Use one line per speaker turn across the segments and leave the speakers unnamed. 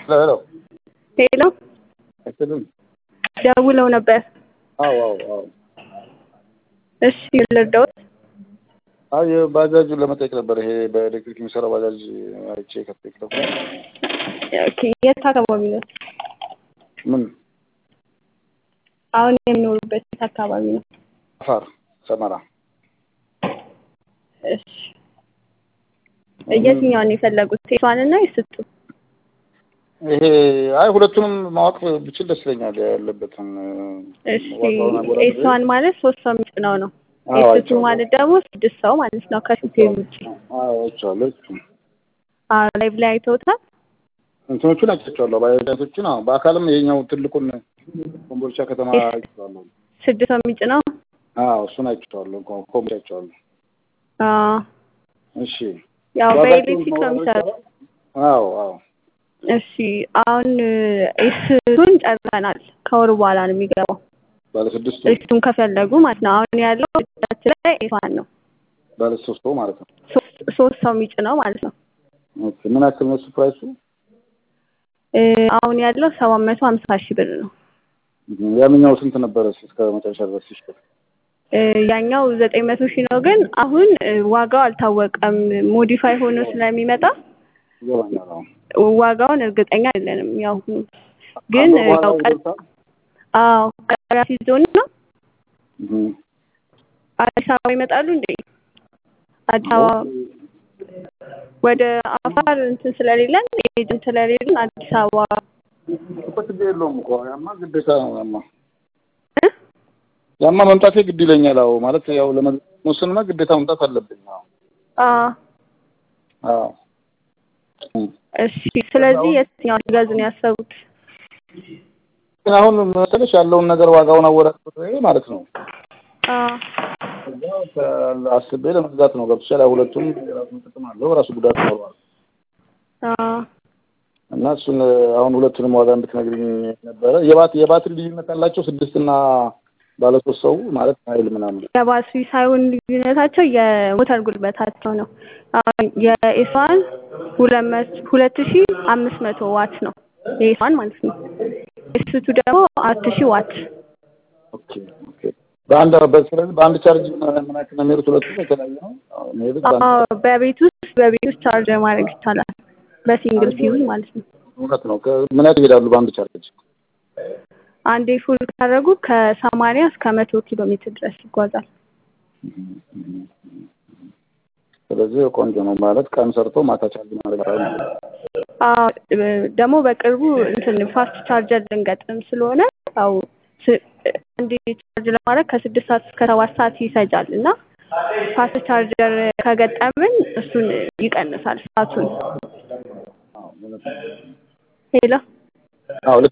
ሄሎ
ሄሎ
አይሰልም?
ደውለው ነበር።
አዎ አዎ አዎ።
እሺ ልርዳዎት?
አይ ባጃጁን ለመጠየቅ ነበር። ይሄ በኤሌክትሪክ የሚሰራው ባጃጅ አይቼ ከቴክተኩ
ኦኬ የት አካባቢ ነው?
ምን
አሁን የሚኖሩበት የት አካባቢ ነው?
አፋር ሰመራ።
እሺ የትኛውን የፈለጉት? ሴቷን እና የስጡ?
ይሄ አይ ሁለቱንም ማወቅ ብችል ደስ ይለኛል። ያለበትን
እሺ
ዋጋውን አወዳድሬ።
ኤስዋን ማለት ሶስት ሰው የሚጭነው ነው።
አዎ
ኤስቱ
አይቼዋለሁ።
ማለት ደግሞ ስድስት ሰው ማለት ነው ከሹፌር ውጭ።
አዎ አይቼዋለሁ። እሱም
አዎ ላይቭ ላይ አይተውታል?
እንትኖቹን አይቻቸዋለሁ። ባጃጆቹን አዎ፣ በአካልም ይሄኛው ትልቁን ኮምቦልቻ ከተማ
እሺ።
አይቼዋለሁ።
ስድስት ሰው የሚጭነው?
አዎ እሱን አይቼዋለሁ። ኮ- ኮምቦልቻ አይቼዋለሁ።
አዎ
እሺ
ያው
ዋጋቸውን
በኤሌክትሪክ ነው
ማወዳደር
የሚሰሩት።
ይቻላል? አዎ አዎ
እሺ አሁን ኤስቱን ጨርሰናል። ከወር በኋላ ነው የሚገባው።
ባለ ስድስቱ
ኤስቱን ከፈለጉ ማለት ነው። አሁን ያለው እጃችን ላይ ኤስዋን ነው።
ባለ ሶስቱ ማለት ነው።
ሶስት ሶስት ሰው የሚጭነው ማለት ነው።
ኦኬ ምን ያክል ነው እሱ ፕራይሱ?
እ አሁን ያለው ሰባት መቶ ሀምሳ ሺህ ብር ነው።
ያንኛው ስንት ነበረ እስከ መጨረሻ ድረስ ሲሸጥ?
እ ያኛው ዘጠኝ መቶ ሺህ ነው። ግን አሁን እ ዋጋው አልታወቀም። ሞዲፋይ ሆኖ ስለሚመጣ
ይገባኛል። አዎ
ዋጋውን እርግጠኛ አይደለንም። ያው ግን
ከአንድ ወር
ያው
በኋላ
ቀ-
ይደርሳል?
አዎ ቀጠሮ ሲዞን ነው
እህ
አዲስ አበባ ይመጣሉ እንዴ? አዲስ አበባ ወደ አፋር እንትን ስለሌለን ኤጀንት ስለሌለን አዲስ አበባ
እኮ ችግር የለውም እኮ ያማ ግዴታ ነው። ያማ
እ?
ያማ መምጣቴ ግድ ይለኛል። አዎ ማለት ያው ለመወሰንማ ግዴታ መምጣት አለብኝ። አዎ
አዎ
አዎ እም።
እሺ። ስለዚህ የትኛው ሊገዙ ነው ያሰቡት?
ግን አሁን መሰለሽ ያለውን ነገር ዋጋውን አወዳድሬ ማለት ነው
አዎ
ከዛ ከ- አስቤ ለመግዛት ነው። ገብቶሻል? ያው ሁለቱም የራሱን ጥቅም አለው፣ የራሱ ጉዳት ይኖረዋል።
አዎ
እና እሱን አሁን ሁለቱንም ዋጋ እንድትነግሪኝ ነበረ። የባት የባትሪ ልዩነት አላቸው ስድስት እና ባለ ሶስት ሰው ማለት ኃይል ምናምን
የባትሪ ሳይሆን ልዩነታቸው የሞተር ጉልበታቸው ነው። አሁን የኤስዋን ሁለት መቶ ሁለት ሺ አምስት መቶ ዋት ነው የኤስዋን ማለት ነው። ኤስቱ ደግሞ አራት ሺ ዋት
ኦኬ ኦኬ። በአንድ በስለዚህ በአንድ ቻርጅ ምን ያክል ነው የሚሄዱት? ሁለቱም የተለያየ ነው አዎ፣ የሚሄዱት በአንድ
አዎ በቤት ውስጥ በቤት ውስጥ ቻርጅ ማድረግ ይቻላል። በሲንግል ፊውዝ ማለት ነው።
እውነት ነው። ከ- ምን ያክል ይሄዳሉ በአንድ ቻርጅ?
አንዴ ፉል ካደረጉ ከሰማንያ እስከ መቶ ኪሎ ሜትር ድረስ ይጓዛል።
ስለዚህ ቆንጆ ነው ማለት ቀን ሰርቶ ማታ ቻርጅ ማድረግ ይቻላል ማለት ነው።
አዎ እ- ደግሞ በቅርቡ እንትን ፋስት ቻርጀር ልንገጥም ስለሆነ ያው ስ- አንዴ ቻርጅ ለማድረግ ከስድስት ሰዓት እስከ ሰባት ሰዓት ይፈጃል እና ፋስት ቻርጀር ከገጠምን እሱን ይቀንሳል ሰዓቱን።
አዎ እውነት ነው።
ሄሎ
አዎ ልክ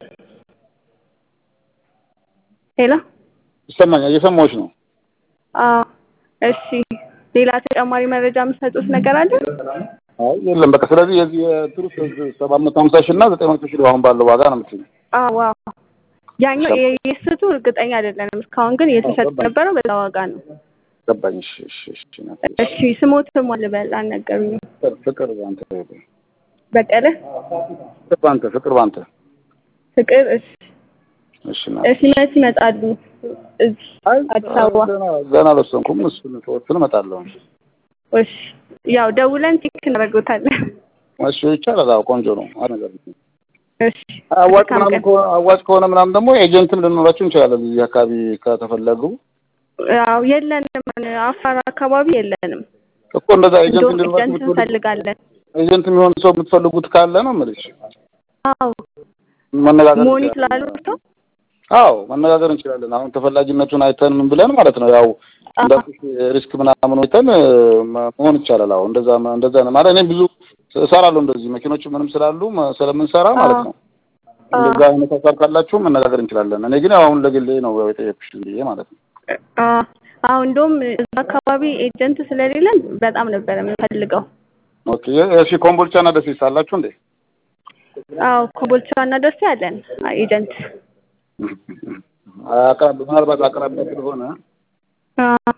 ሄሎ
ይሰማኛል። እየሰማሁሽ ነው።
አዎ እሺ። ሌላ ተጨማሪ መረጃ የምትሰጡት ነገር አለ?
አይ የለም በቃ ስለዚህ የዚህ የትሩስ ሰባት መቶ ሀምሳ ሺህ እና ዘጠኝ መቶ ሺህ አሁን ባለው ዋጋ ነው የምትይኝ?
አዎ አዎ። ያኛው የስቱ እርግጠኛ አይደለንም። እስካሁን ግን እየተሸጠ የነበረው በዛ ዋጋ ነው።
ገባኝ። እሺ እሺ እሺ እናቴ።
እሺ ስሞትም ልበል አልነገሩኝም።
ፍቅር ፍቅር ባንተ
በቀለ
ፍቅር ባንተ ፍቅር ባንተ
ፍቅር እሺ
እሺ እናቴ።
እሺ መች ይመጣሉ? እዚህ
አይ
አዲስ አበባ
ገና ገና አልወሰንኩም። እሱን ተወስን እመጣለሁ።
እሺ ያው ደውለን ቼክ እናደርገውታለን።
እሺ ይቻላል። አዎ ቆንጆ ነው። አሪፍ ነገር ነው።
እሺ
አዋጭ
መልካም
ምናምን
ቀን።
ከሆነ አዋጭ ከሆነ ምናምን ደግሞ ኤጀንትም ልንኖራችሁ እንችላለን። እዚህ አካባቢ ከተፈለጉ
ያው የለንም፣ አፋር አካባቢ የለንም።
እኮ እንደዛ ኤጀንት
እንደውም
እንድንኖራችሁ
ኤጀንት
የምትፈልጉ
እንፈልጋለን።
ኤጀንት የሚሆን ሰው የምትፈልጉት ካለ ነው የምልሽ።
አዎ
መነጋገር
ሞኒ
እንችላለን።
ስላሉ ሰው
አዎ መነጋገር እንችላለን። አሁን ተፈላጊነቱን አይተን ምን ብለን ማለት ነው ያው እንዳልኩሽ ሪስክ ምናምን አይተን መ- መሆን ይቻላል። አዎ እንደዛ እንደዛ ነው ማለት እኔ ብዙ እሰራለሁ እንደዚህ መኪኖች ምንም ስላሉ መ- ስለምንሰራ ማለት ነው። እንደዛ አይነት ሀሳብ ካላችሁ መነጋገር እንችላለን። እኔ ግን ያው አሁን ለግሌ ነው ያው የጠየኩሽ ብዬ ማለት ነው።
አዎ አዎ እንደውም እዛ አካባቢ ኤጀንት ስለሌለን በጣም ነበር የምንፈልገው።
ኦኬ እሺ። ኮምቦልቻና ደሴስ አላችሁ እንዴ?
አዎ ኮምቦልቻ እና ደሴ አለን ኤጀንት።
አቅራቢ ምናልባት አቅራቢያ ስለሆነ
አዎ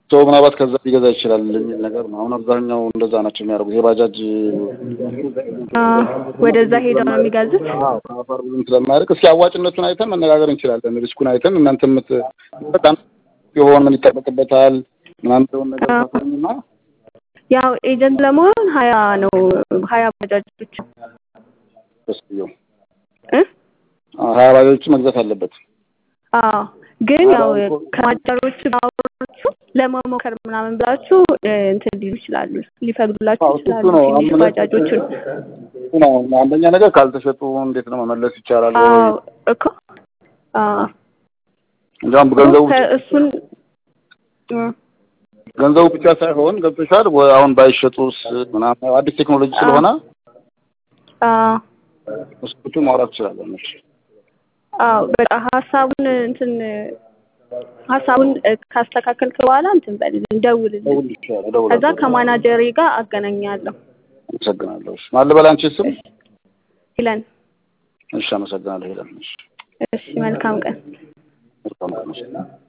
ሰው ምናልባት ከዛ ሊገዛ ይችላል የሚል ነገር ነው። አሁን አብዛኛው እንደዛ ናቸው የሚያደርጉት። የባጃጅ
አ፣ ወደዛ ሄደው ነው የሚገዙት።
ከአፋር ብዙም ስለማያደርግ እስኪ አዋጭነቱን አይተን መነጋገር እንችላለን። ሪስኩን አይተን እናንተ የምት በጣም የሆን ምን ይጠበቅበታል ምናምን የሆነ ነገር
አዎ።
ታሳዩና
ያው ኤጀንት ለመሆን ሀያ ነው ሀያ ባጃጆች
ደስ ብዬው
እ
ሀያ ባጃጆች መግዛት አለበት።
አዎ ግን ያው ከማጫሮቹ ባወራችሁ ለመሞከር ምናምን ብላችሁ እ፣ እንትን ሊሉ ይችላሉ ሊፈቅዱላችሁ
አዎ፣ እሱ
ይችላሉ
ነው።
ትንሽ
አሁን
ባጃጆቹን
እሱ ነው አንደኛ ነገር ካልተሸጡ እንዴት ነው መመለስ ይቻላል ወይ?
አዎ እኮ አዎ
እንዲያውም ገንዘቡ
ከ- እሱን እ፣
ገንዘቡ ብቻ ሳይሆን ገብቶሻል ወይ? አሁን ባይሸጡስ ምናምን አዲስ ቴክኖሎጂ ስለሆነ
አዎ
እሱ ማውራት ትችላለን። እሺ
አዎ በቃ ሀሳቡን እንትን ሀሳቡን እ፣ ካስተካከልክ በኋላ እንትን በልልኝ ደውልልኝ
እደውልልሻለሁ፣
ከዛ
እደውላለሁ።
ከማናጀሬ ጋር አገናኛለሁ
አመሰግናለሁ። እሺ ማን ልበል አንቺ ስም?
ይለን
እሺ አመሰግናለሁ። ሄለን እሺ
እሺ መልካም ቀን
መልካም ቀን። እሺ